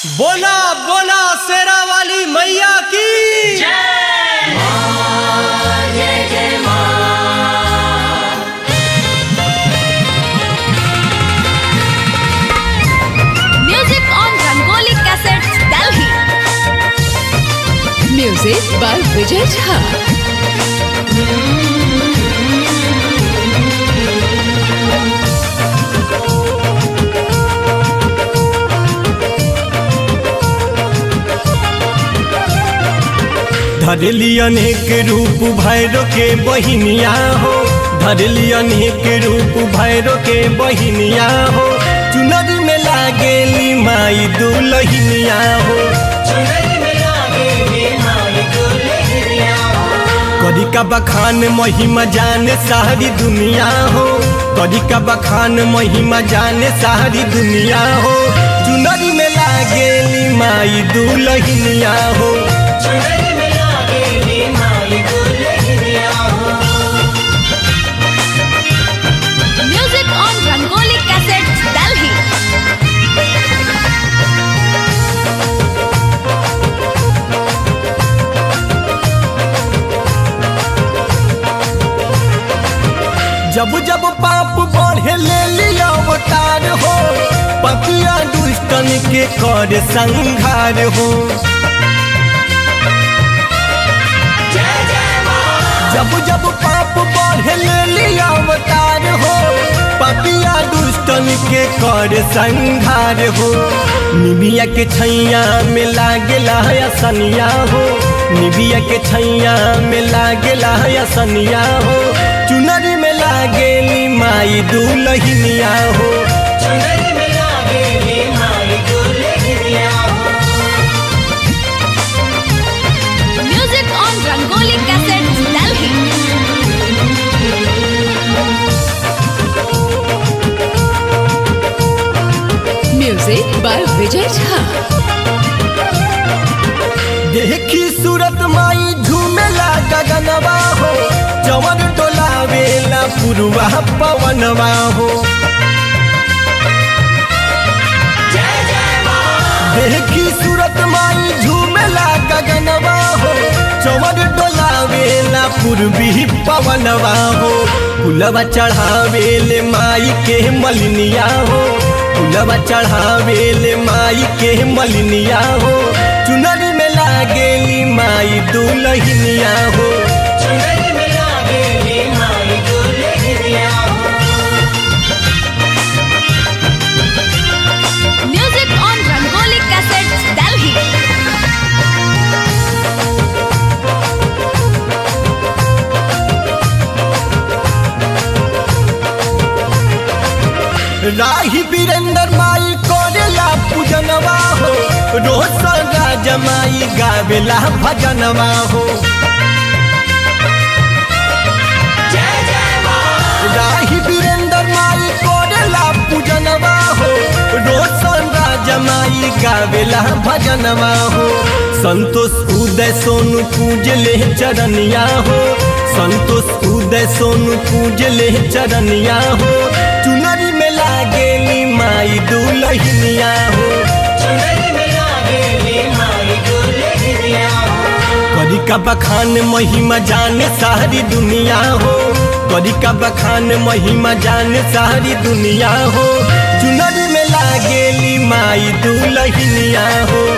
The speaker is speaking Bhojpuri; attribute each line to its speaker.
Speaker 1: बोला बोला शेरा वाली मैया की
Speaker 2: Music on Rangoli Cassettes, Delhi.
Speaker 3: Music by Vijay Jha.
Speaker 1: धरली अनेक रूप भैरो के बहिनिया हो धरली अनेक रूप भैरो के बहिनिया हो चुनरी में लागेली माई दुलहिनिया हो कदी का बखान महिमा जाने सारी दुनिया हो कदी का बखान महिमा जाने सारी दुनिया हो चुनरी में लागेली माई दुलहिनिया हो
Speaker 2: Music on Rangoli Cassettes, Delhi.
Speaker 1: जब जब पाप बढ़े ले लिया अवतार हो पपिया दुष्टन के कर संहार हो जब जब पाप बढ़े ले लिया अवतार हो पपिया दुष्टन के कर संहार हो निबिया के छैया में लागेला है सनिया हो निबिया के छैया में लागेला है सनिया हो चुनरी में लागेली माई दुलहिनिया हो
Speaker 2: Music on Rangoli Cassettes, Delhi.
Speaker 3: Music by Vijay Jha.
Speaker 1: देखी सूरत माई झूमेला गगनवा हो जवन डोलावेला पुरवा पवनवा हो देखी सूरत माई झूमेला गगनवा हो चवन डोलावेला पूर्वी पवनवा हो फुलवा चढ़ावेले माई के मलिनिया हो फुलवा चढ़ावेले माई के मलिनिया हो चुनरी में लागेली माई दुलहिनिया हो
Speaker 2: Music on Rangoli Cassettes, Delhi.
Speaker 1: राही वीरेंद्र माई करेला पूजनवा हो रोशन राजा माई गावेला भजनवा हो राही वीरेंद्र माई करेला पूजनवा हो रोशन राजा माई गावेला भजनवा हो संतोष उदय सोनू पूजले चरनिया हो संतोष उदय सोनू पूजले चरनिया हो चुनरी में लागेली माई दुलहिनिया हो कदी का बखान महिमा जाने सारी दुनिया हो कदी का बखान महिमा जाने सारी दुनिया हो चुनरी में लागेली माई दुलहिनिया हो